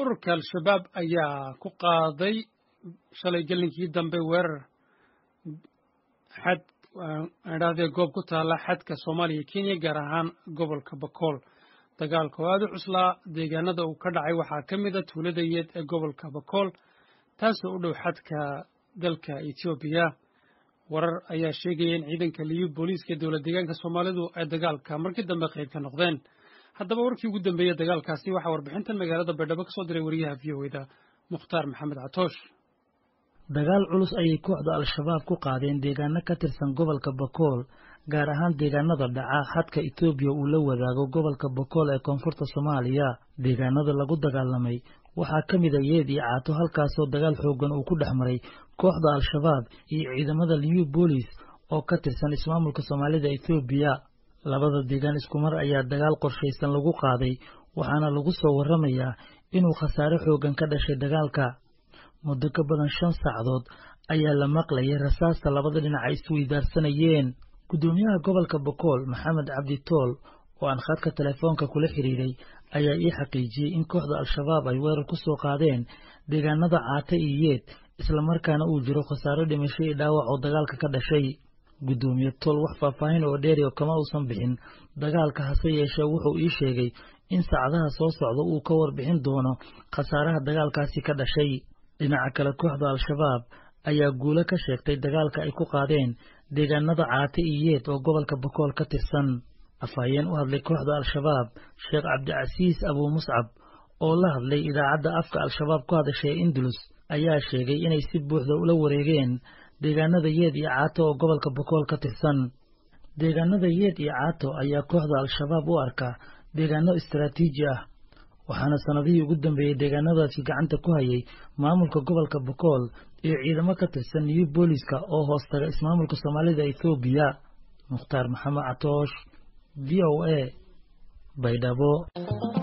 ururka al-shabaab ayaa ku qaaday shalay gelinkii dambe weerar xad idhahdee goob ku taalla xadka soomaaliya iyo kenya gaar ahaan gobolka bakool dagaalka oo aada u cuslaa deegaanada uu ka dhacay waxaa ka mid a tuulada yeed ee gobolka bakool taasoo u dhow xadka dalka etoobiya warar ayaa sheegaya in ciidanka liyu booliiska ee dowlad deegaanka soomaalidu ay dagaalka markii dambe qayb ka noqdeen haddaba warkii ugu dambeeyey dagaalkaasi waxaa warbixintan magaalada baydhabo ka soo diray wariyaha v o eda mukhtaar maxamed catoosh dagaal culus ayay kooxda al-shabaab ku qaadeen deegaano ka tirsan gobolka bakool gaar ahaan deegaanada dhaca xadka etoobiya uu la wadaago gobolka bakool ee koonfurta soomaaliya deegaanada lagu dagaalamay waxaa ka mid a yeed iyo caato halkaasoo dagaal xooggan uu ku dhex maray kooxda al-shabaab iyo ciidamada liyu boolis oo ka tirsan ismaamulka soomaalida etoobiya labada deegaan isku mar ayaa dagaal qorshaysan lagu qaaday waxaana lagu soo warramayaa inuu khasaare xooggan ka dhashay dagaalka muddo ka badan shan saacadood ayaa la maqlayay rasaasta labada dhinac ay isweydaarsanayeen guddoomiyaha gobolka bakool maxamed cabdi tool oo aan khadka telefoonka kula xidhiidhay ayaa ii xaqiijiyey in kooxda al-shabaab ay weerar ku soo qaadeen deegaanada caate iyo yeed islamarkaana uu jiro khasaaro dhimasho iyo dhaawac oo dagaalka ka dhashay guddoomiye tool wax faahfaahin oo dheeri oo kama uusan bixin dagaalka hase yeeshee wuxuu ii sheegay in saacadaha soo socda uu ka warbixin doono khasaaraha dagaalkaasi ka dhashay dhinaca kale kooxda al-shabaab ayaa guulo ka sheegtay dagaalka ay ku qaadeen deegaanada caate iyo yeed oo gobolka bakool ka tirsan afhayeen u hadlay kooxda al-shabaab sheekh cabdicasiis abuu muscab oo la hadlay idaacadda afka al-shabaab ku hadashay indulus ayaa sheegay inay si buuxda ula wareegeen deegaanada yeed iyo caato oo gobolka bakool ka tirsan deegaanada yeed iyo caato ayaa kooxda al-shabaab u arka deegaano istaraatiiji ah waxaana sannadihii ugu dambeeyey deegaanadaasi gacanta ku hayay maamulka gobolka bakool iyo ciidamo ka tirsan new booliska oo hoos taga ismaamulka soomaalida ethoobiya mukhtaar maxamed catoosh v o a baydhabo